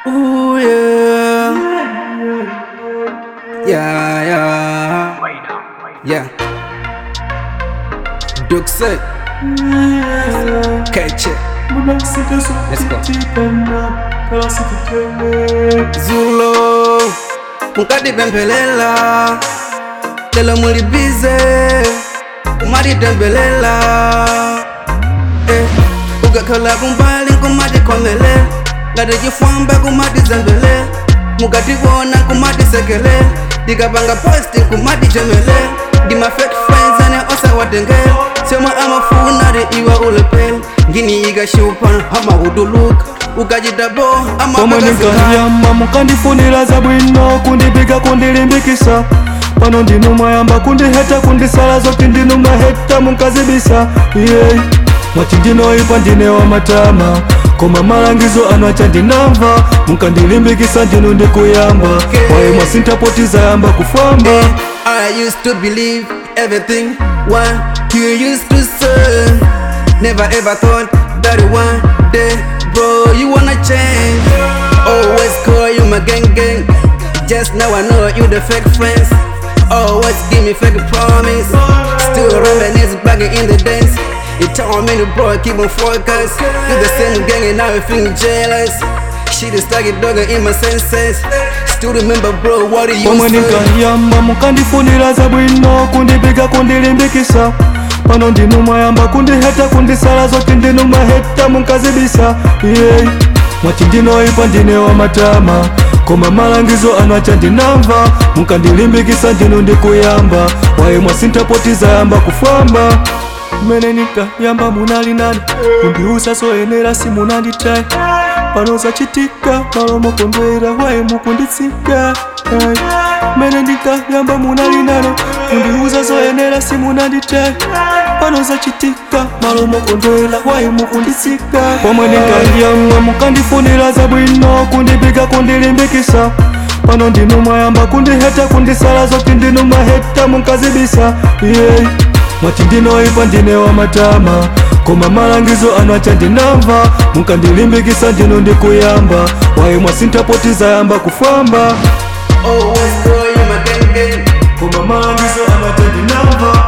Ooh yeah. Yeah, yeah. Yeah. Duke say. Catch it. Let's go. Zulo. Mukadipempelela. Lelo mulibize. Umaditembelera. Eh. Ukakhala kumbali kumatikhomele. Ngati chifwamba kumatizembele. Mukatiwona kumatisekele. Ndikapanga posti kumatichemele. Ndima fake friends ane osawatengele. Sema amafuna ri iwa ulepele. Ngini ikashupa amahuduluka. Ukachita bo koma amakakasika. ndinkandiyamba mukandifunira zabwino kundipiga kundilimbikisa pano ndinu mwayamba kundiheta kundisala zoti ndinu mwaheta munkazibisa yeah. mwati ndinoipa ndine wa matama koma malangizo anu acha ndinamva munkandilimbikisa ndinu ndikuyamba waye mwasintapotiza yamba kufamba I used to believe everything what you used to say. Never ever thought that one day, bro, you wanna change. Always call you my gang gang. Just now I know you the fake friends. Always give me fake promise. Still reminisce back in the days. You told me to bro, keep on focus. You the same gang and now you feeling jealous. Shit is stuck it dog in my senses. Still remember, bro, what you pomwe used to ndinkandiyamba mukandifunira zabwino kundipiga kundilimbikisa pano ndinu mwayamba kundiheta kundisala zoti ndinu mwaheta munkazibisa yeah. mwati ndinoipa ndine wa matama koma malangizo anu acha ndinamva munkandilimbikisa ndinu ndikuyamba waye mwasintapotiza yamba kufamba mmene ninkayamba munali nani kundiusa soyenera simunanditayi pano zachitika malo mokondwera waye mukunditsika Ay. mmene ndinkayamba munali nane kundiuza zoyenera simunanditayi pano zachitika malo mokondwera waye mukunditsika pomwe ndinkayamba mukandifunira zabwino kundipiga kundilimbikisa pano ndinu mwayamba kundiheta kundisala zoti ndinu mwaheta munkazibisa yeah. mwati ndinoipa ndine wa matama koma malangizo anu acha ndinamva munkandilimbikisa ndinu ndikuyamba waye mwasintapotiza yamba kufamba Always call you my gang gang. koma malangizo anu acha ndinamva